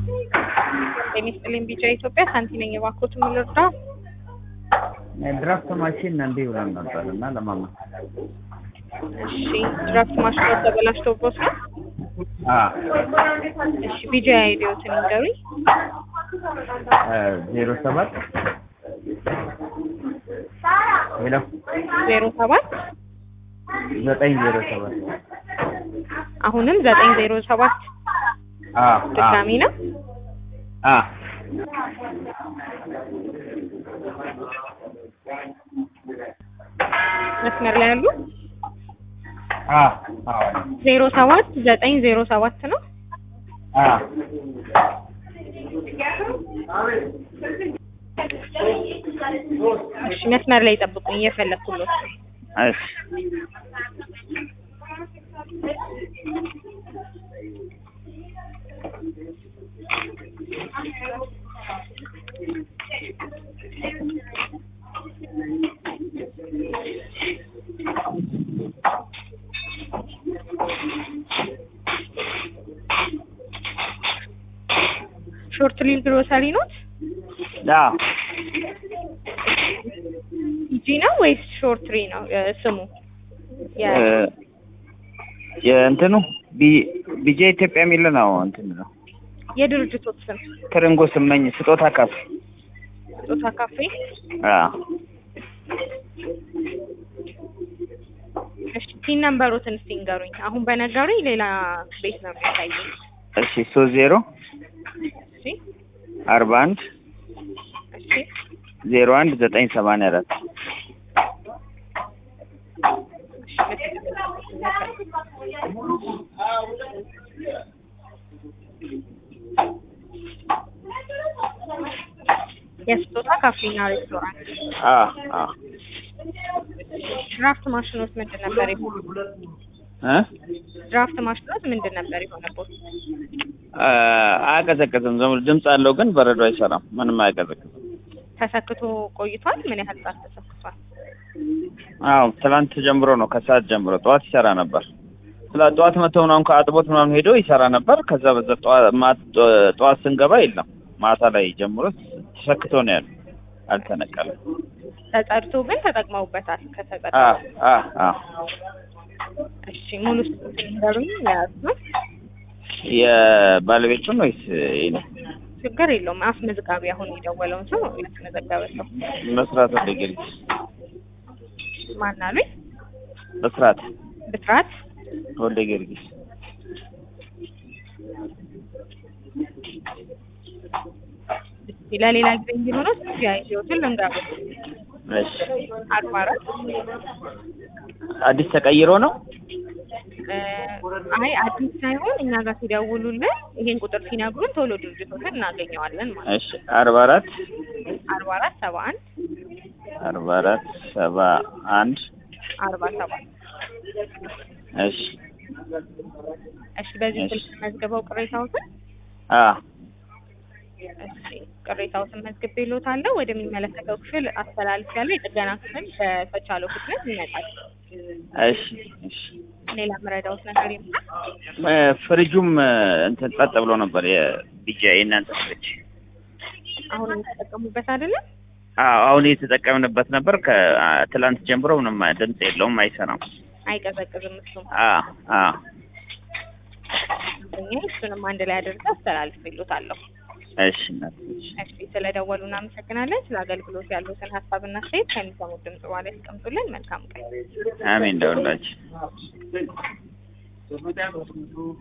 ጤና ይስጥልኝ ቢጫ ኢትዮጵያ ሳንቲ ነኝ። የባኮት ምን ልርዳ? ድራፍት ማሽን እንዴ ብለን ነበር እና ለማማ እሺ ድራፍት ማሽኑ ተበላሽቶቦት ነው? አ እሺ ቢጃ አይዲዮትን ንገሩኝ። ዜሮ ሰባት ሄሎ ዜሮ ሰባት ዘጠኝ ዜሮ ሰባት አሁንም ዘጠኝ ዜሮ ሰባት አ ድጋሚ ነው። አ መስመር ላይ ያሉ አ አ ዜሮ ሰባት ዘጠኝ ዜሮ ሰባት ነው። አ እሺ መስመር ላይ ጠብቁኝ፣ እየፈለኩሎት ነው። እሺ ሾርት ሊል ግሮሰሪ ኖት አ ኢጂ ነው ወይስ ሾርት ሪ ነው እ ስሙ? የ- የእንትኑ ቢ ቢጄ ኢትዮጵያ የሚል ነው እንትን ነው የድርጅቶት ስም ትርንጎ ስመኝ ስጦታ ካፍ ስጦታ ካፌ። አ እሺ ቲን ነምበሮትን እስቲ ንገሩኝ። አሁን በነገሩኝ ሌላ ቤት ነው የሚታየኝ። እሺ ሶስት ዜሮ እሺ አርባ አንድ እሺ ዜሮ አንድ ዘጠኝ ሰማንያ አራት የስጦታ ካፌና ሬስቶራንት። አ አ ድራፍት ማሽኖት ምንድን ነበር የሆነው? እ ድራፍት ማሽኖት ምንድን ነበር የሆነበት? አ አያቀዘቅዝም። ዝም ብሎ ድምፅ አለው ግን በረዶ አይሰራም። ምንም አያቀዘቅዝም። ተሰክቶ ቆይቷል። ምን ያህል ሰዓት ተሰክቷል? አዎ ትላንት ጀምሮ ነው ከሰዓት ጀምሮ ጠዋት ይሰራ ነበር። ስለ ጠዋት መተው ምናምን ከአጥቦት ምናምን ሄዶ ይሰራ ነበር። ከዛ በዛ ጠዋት ማ- ጠዋት ስንገባ የለም። ማታ ላይ ጀምሮ ተሰክቶ ነው ያለው። አልተነቀለም። ተጸድቶ ግን ተጠቅመውበታል። ከተጸዳ አ አ አ እሺ ሙሉ ስጡን ንገሩኝ። የያዝ ነው የባለቤቱን ወይስ የኔ? ችግር የለውም። አስመዝጋቢ አሁን የደወለውን ሰው ያስመዘገበ ሰው መስራት ወደ ጊዮርጊስ ማን አሉኝ? መስራት ብስራት ወልደ ጊዮርጊስ እስቲ ለሌላ ጊዜ እንዲሆነው ያይዞትን ልንገሩ። እሺ አርባ አራት አዲስ ተቀይሮ ነው እ አይ አዲስ ሳይሆን እኛ ጋር ሲደውሉልን ይሄን ቁጥር ሲነግሩን ቶሎ ድርጅቶችን እናገኘዋለን ማለት እሺ አርባ አራት ነው። አርባ አራት ሰባ አንድ አርባ አራት ሰባ አንድ አርባ ሰባት እሺ እሺ በዚህ እሺ። ስልክ መዝግበው ቅሬታዎትን አ እሺ ቅሬታዎትን መዝግቤልዎታለሁ። ወደሚመለከተው ክፍል አስተላልፌያለሁ። የጥገና ክፍል በተቻለው ፍጥነት ይመጣል። እሺ እሺ ሌላ መረዳዎት ነገር ይመጣል? እ ፍሪጁም እ እንትን ጸጥ ብሎ ነበር የቢጃ የእናንተ ፍሪጅ አሁን የሚጠቀሙበት አይደለም። አዎ አሁን የተጠቀምንበት ነበር ከትላንት ጀምሮ ምንም ድምፅ የለውም አይሰራም አይቀዘቅዝም። እሱም አ አ እኛ እሱንም አንድ ላይ አድርገህ አስተላልፌልዎታለሁ። እሺ እናት እሺ እሺ ስለደወሉ እናመሰግናለን። ስለ አገልግሎት ያሉትን ሀሳብና አስተያየት ከሚሰሙት ድምጽ በኋላ ያስቀምጡልን። መልካም ቀን። አሜን ደውላችሁ